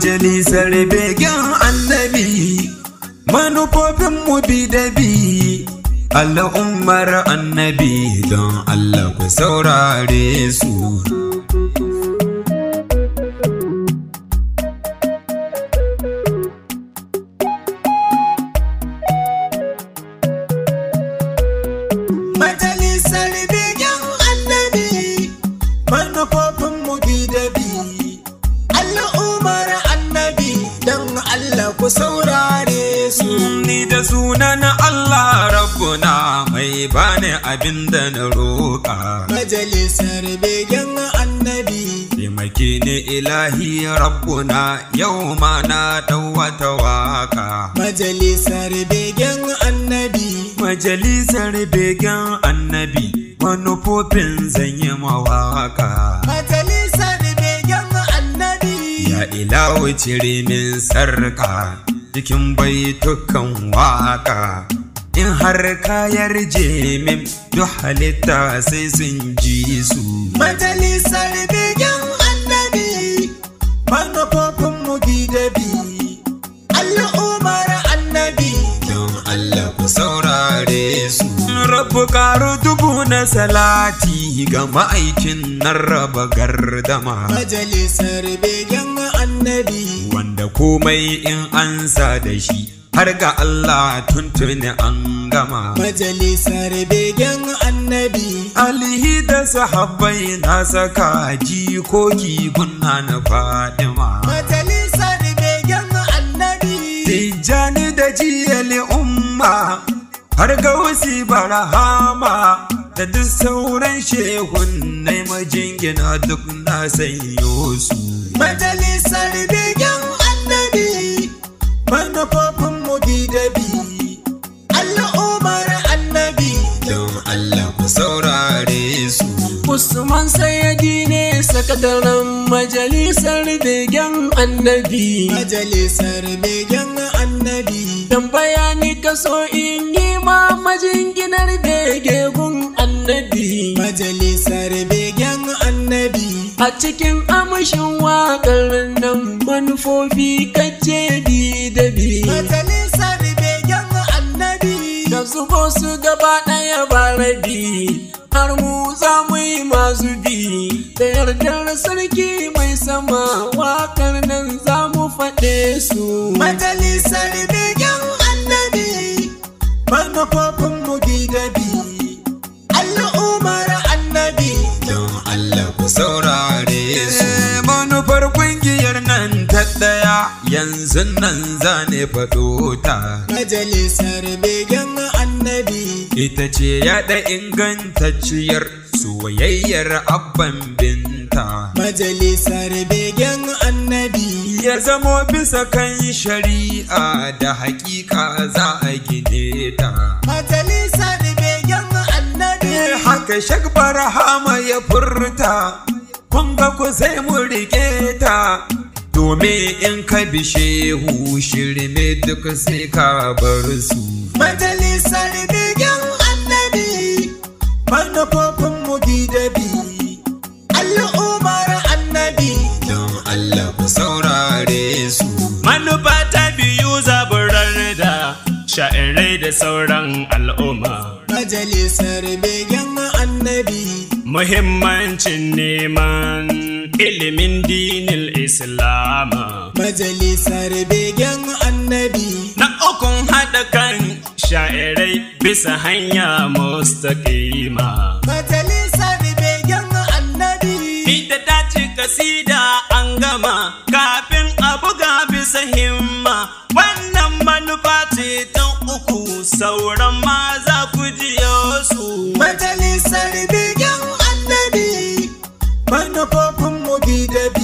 majalisar begen annabi manufofin mu bi da bi al'ummar annabi don Allah ku saurare su majalisar begen annabi manufofin mu bi da bi al'ummar annabi don Allah ku saurare su ni da sunan Allah rabbuna mai bani abin da na roƙa Majalisar begen annabi taimake ni ilahi rabbuna yau ma na ɗau wata waka Majalisar begen annabi majalisar begen annabi manufofin zan yi mawaka Majalisar begen annabi Ya ilawo cire min sarka cikin baitukan waka in har kayar min duk halitta sai sun ji su Majalisar begen annabi manufofin mu bi da bi al'ummar annabi don Allah ku saurare su rabu karu dubu na salati ga ma'aikin nan raba gardama Majalisar begen annabi wanda komai in an sa da shi har ga Allah tuntuni an gama Majalisar begen annabi alihi da sahabbai na saka jikoki gunna na fadima Majalisar begen annabi tijjani da jiyali umma har ga wasi barahama da duk sauran shehun na majingina duk na sanyo su Majalisar begen annabi manufofin mu bi da bi al'ummar annabi don Allah ku saurare su Usman Sayyadi ne sakataren majalisar begen annabi. Majalisar begen annabi Dan bayani kaso in yi ma majinginar bege gun annabi. Majalisar begen annabi A cikin amushin waƙar nan manufofi kace bi da bi. Majalisar begen annabi Da zubo su gaba ɗaya ba rabi. Har mu za mu yi masu bi. Da yardar sarki mai sama waƙar nan za mu faɗe su. Majalisar begen annabi manufofin mu bi da bi al'ummar annabi don Allah ku saurare su manufar kungiyar nan ta ɗaya yanzu nan zane faɗo ta Majalisar begen annabi ita ce yaɗa ingantacciyar soyayyar abban binta Majalisar begen annabi ya zamo bisa kan shari'a da hakika za a gine ta Majalisar begen annabi haka shak barahama ya furta kun ga ku sai mu rike ta domin in ka bi shehu shirme duk sai ka bar su Majalisar begen annabi manufofin mu bi da bi al'ummar annabi don Allah ku saurare su Manufa ta biyu zaburar da sha'irai da sauran al'umma. Majalisar begen annabi Muhimmancin neman ilimin dinil Islama. Majalisar begen annabi Na ukun haɗa kan sha'irai bisa hanya mustaƙima. Majalisar begen annabi Ita ta ci kasida an gama kafin a buga bisa himma. Wannan manufa ce ta uku sauran ma za ku jiyo su. Majalisar begen annabi manufofin mu bi da bi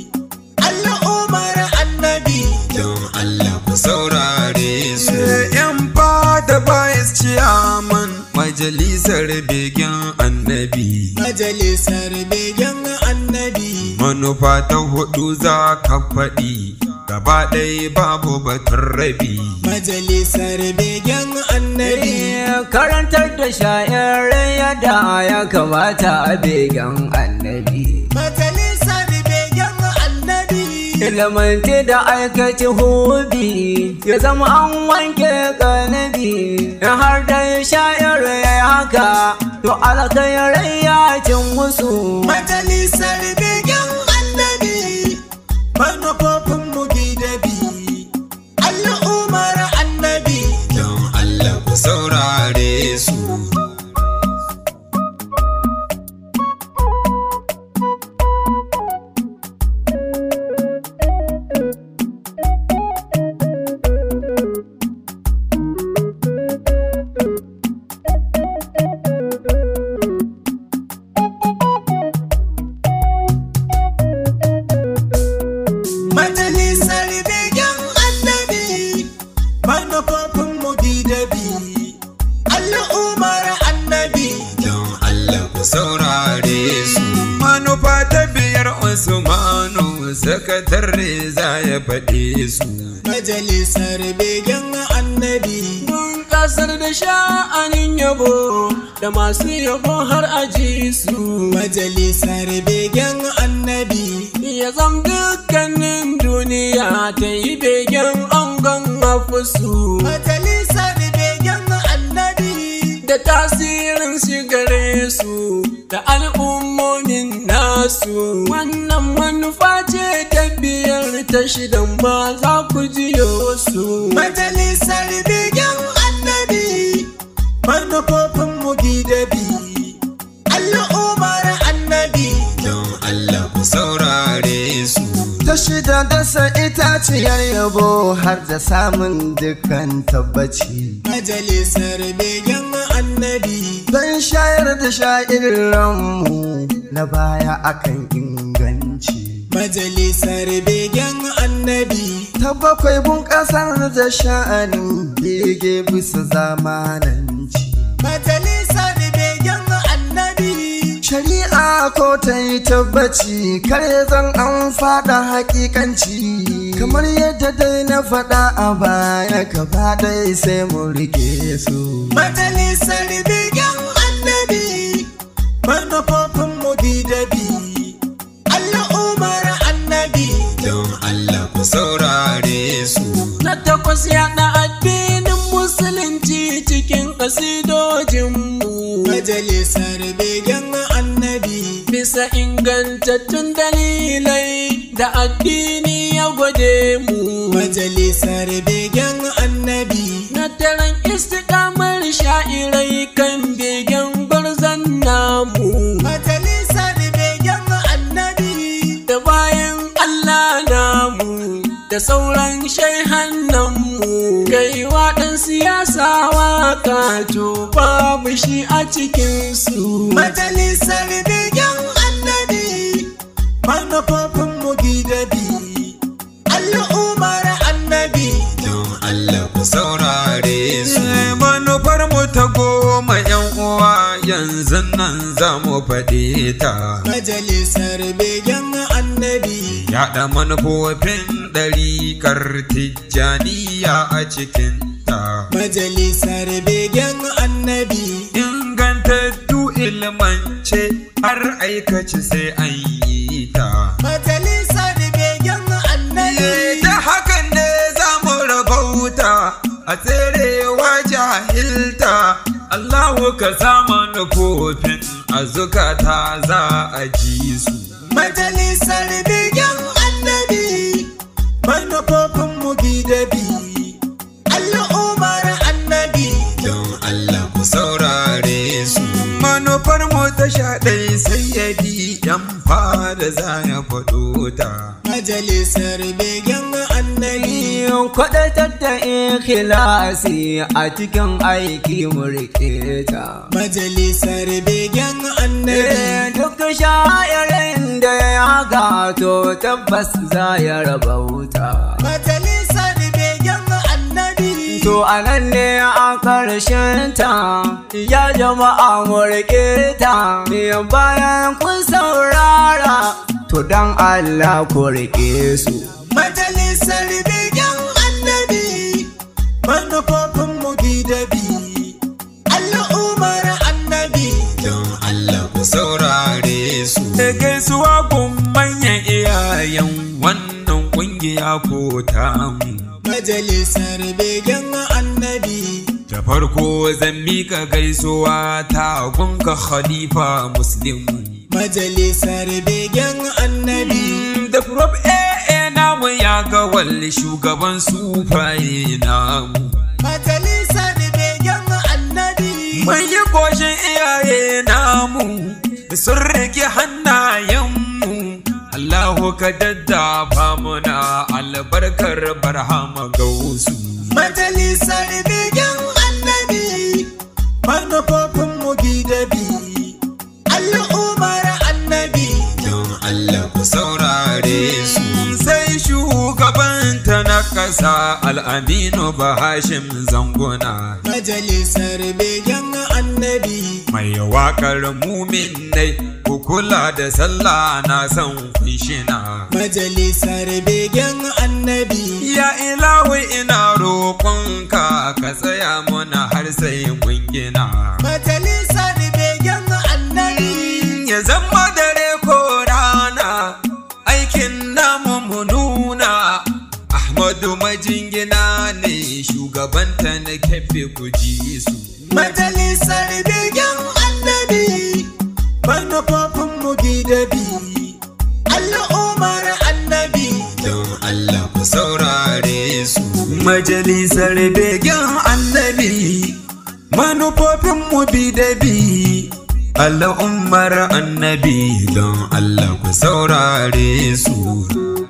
al'ummar annabi don Allah ku saurare su yan fada bayas ciyaman majalisar begen annabi Majalisar begen annabi manufa ta hudu za ka faɗi gaba ɗaya babu batun rabi Majalisar begen annabi karantar da sha'irai yadda ya kamata a begen annabi Majalisar begen annabi ilmanti da aikaci hobi ya zama an wanke kanabi in har da shayar ya haka to alkhairai ya cin musu Majalisar begen annabi manufofin mu bi da bi al'ummar annabi don Allah ku saurare su Majalisar begen annabi manufofin mu bi da bi al'ummar annabi don Allah ku saurare su manufa ta biyar Usmanu sakatare za ya faɗe su Majalisar begen annabi Mun kasar da sha'anin yabo da masu yabo har aji su Majalisar begen annabi ya zam dukkanin duniya ta yi begen angon hafusu Majalisar begen annabi da tasirin shigare su da al'ummomin nasu wannan manufa ce ta biyar ta shidan ba za ku jiyo su Majalisar begen annabi manufofin mu bi da bi al'ummar annabi don Allah ku saurare su ta shida dasa itaciyar yabo har da samun dukkan tabbaci Majalisar begen annabi don shayar da sha'irinmu na baya akan inganci Majalisar begen annabi ta bakwai bunƙasar da sha'anin bege bisa zamananci Majalisar begen annabi shari'a ko ta yi tabbaci kar ya zan an faɗa hakikanci kamar yadda dai na faɗa a baya gaba ɗaya sai mu rike su Majalisar begen annabi manufofin mu bi da bi al'ummar annabi don Allah ku saurare su na takwas yaɗa addinin musulunci cikin ƙasidojinmu Majalisar begen annabi bisa ingantattun dalilai da addini ya gwade mu Majalisar begen annabi na daren istikamar sha'irai kan begen gwarzon namu Majalisar begen annabi da bayan Allah namu da sauran shaihannanmu kai waɗan siyasa waka to babu shi a cikinsu Majalisar begen annabi manufofin mu bi da bi al'ummar annabi don Allah ku saurare su manufar mu ta goma yan uwa yanzu nan za mu faɗe ta Majalisar begen annabi yaɗa manufofin ɗarikar tijjaniya a cikinta Majalisar begen annabi ingantattu ilmance har aikace sai an yi ta Majalisar begen annabi ta hakan ne za mu rabauta a tserewa jahilta Allahu ka sa manufofin a zukata za a ji su Majalisar begen annabi manufofin mu bi da bi al'ummar annabi don Allah ku saurare su manufar mu ta sha ɗai sayyadi yan fada za ya faɗo ta Majalisar begen annabi Kwaɗatar da ikhlasi a cikin aiki mu riƙe ta. Majalisar begen annabi Duk sha'irin da ya gato tabbas za ya raba wuta. Majalisar begen annabi To a nan ne a ƙarshen ta, ya jama'a mu riƙe ta, bayan kun saurara, to don Allah ku riƙe su. Majalisar begen annabi manufofin mu bi da bi al'ummar annabi don Allah ku saurare su gaisuwa gun manyan iyayen wannan ko tamu Majalisar begen annabi Da farko zan mika gaisuwa ta gunka khalifa muslimu Majalisar begen annabi Da prof AA namu ya ga walli shugaban sufaye namu Majalisar begen annabi Mun yi goshin iyaye namu sun rike hannayenmu Allahu ka daddafa muna albarkar barhama ga wasu Majalisar begen annabi manufofin mu gidabi al'ummar annabi don Allah ku saurare su sai shugabanta na ƙasa al'aminu bahashim zanguna Majalisar begen annabi mai waƙar muminai ku kula da sallah na san kunshina Majalisar begen annabi ya ilawi ina roƙonka ka tsaya muna har sai mun gina Majalisar begen annabi ya zama dare ko rana aikin namu mu nuna Ahmadu majingina ne shugabanta na kefe ku ji su Majalisar begen annabi manufofin mu gidabi al'ummar annabi don Allah ku saurare su majalisar begen annabi manufofin mu bi da bi al'ummar annabi don Allah ku saurare su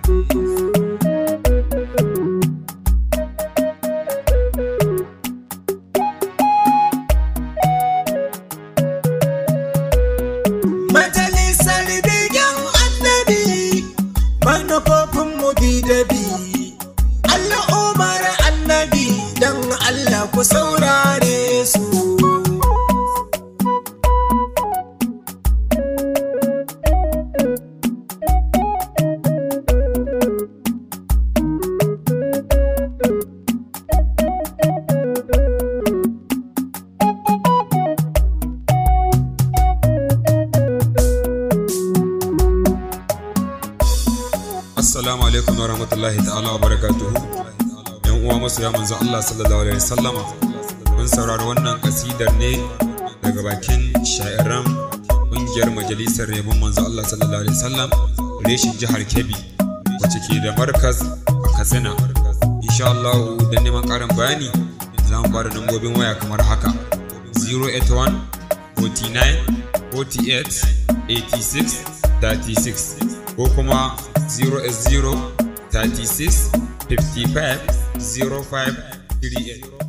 Majalisar begen annabi manufofin mu gidabi al'ummar annabi don Allah ku saurare su Assalamu alaikum wa rahmatullahi ta'ala wa barakatuhu. Yan uwa masoya manzo Allah sallallahu alaihi wasallama. Mun saurari wannan kasidar ne daga bakin sha'iran ƙungiyar majalisar yabon manzo Allah sallallahu alaihi wasallam reshin jihar Kebbi wacce ke da markaz a Katsina. Insha Allah don neman ƙarin bayani za mu ba da lambobin waya kamar haka 081 49 48 86 36 ko kuma 0s0 36 55 05 38